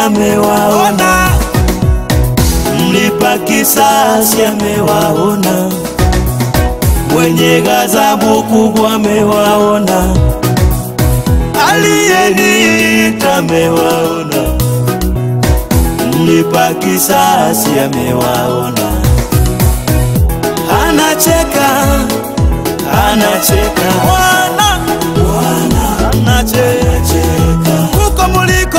amewaona, mlipa kisasi amewaona, mwenye ghadhabu kubwa amewaona, aliyeniita amewaona, mlipa kisasi amewaona, anacheka anacheka Bwana Bwana anacheka huko muliko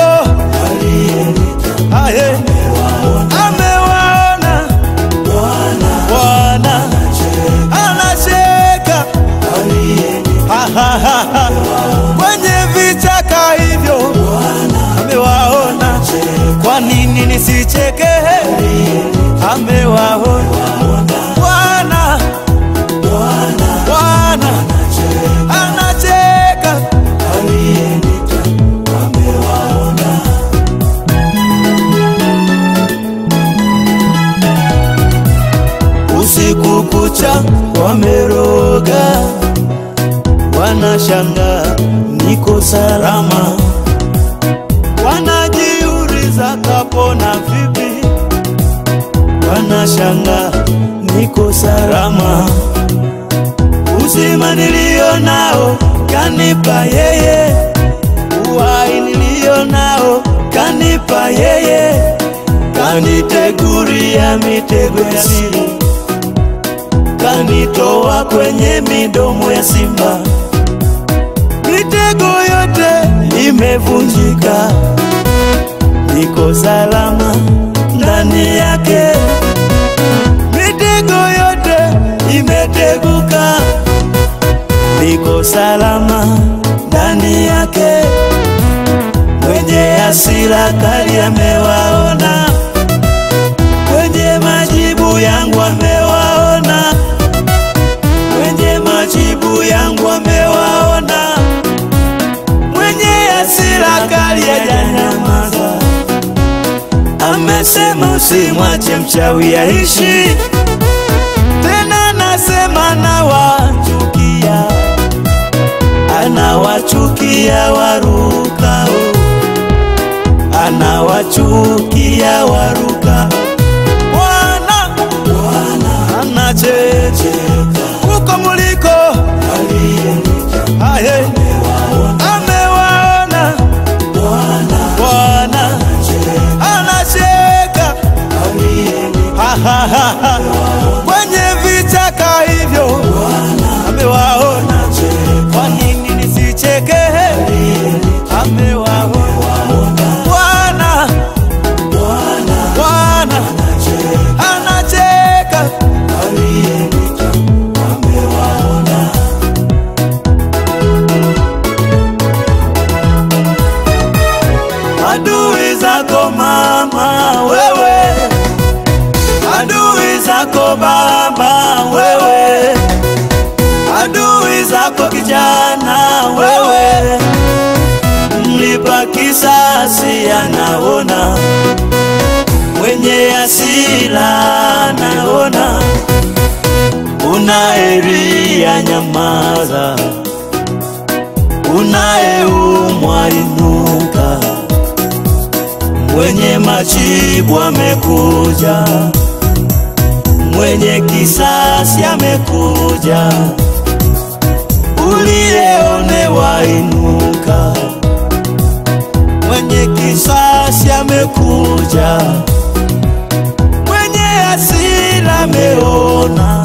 aye amewaona Bwana anacheka Ha, ha, ha, ha. kwenye vichaka hivyo amewaona kwa nini nisicheke amewaona Bwana Bwana anacheka usiku kucha wameroga, wanashanga niko salama, wanajiuliza kapona vipi, wanashanga niko salama, uzima nilio nao kanipa yeye, uhai nilio nao kanipa yeye, kaniteguria mitego ya siri kanitoa kwenye midomo ya simba, mitego yote imevunjika, niko salama ndani yake, mitego yote imeteguka, niko salama ndani yake, mwenye hasira kali amewaona, mwenye majibu yangu amewaona mwenye majibu yangu amewaona, mwenye hasira kali hajanyamaza, amesema usimwache mchawi aishi tena, nasema nawachukia, anawachukia warukao, anawachukia warukao. Bwana Bwana anachecheka huko muliko, aye amewaona Bwana anacheka Ha, ha, ha, ha. kwenye vichaka hivyo amewaona, kwa nini nisicheke? Amewaona Bwana Bwana anacheka adui zako mama wewe, adui zako baba wewe, adui zako kijana wewe, mlipa kisasi anaona, mwenye hasira anaona, unaeria nyamaza, unayeumwa inuka mwenye majibu amekuja, mwenye kisasi amekuja, uliyeonewa inuka, mwenye kisasi amekuja, mwenye hasira ameona,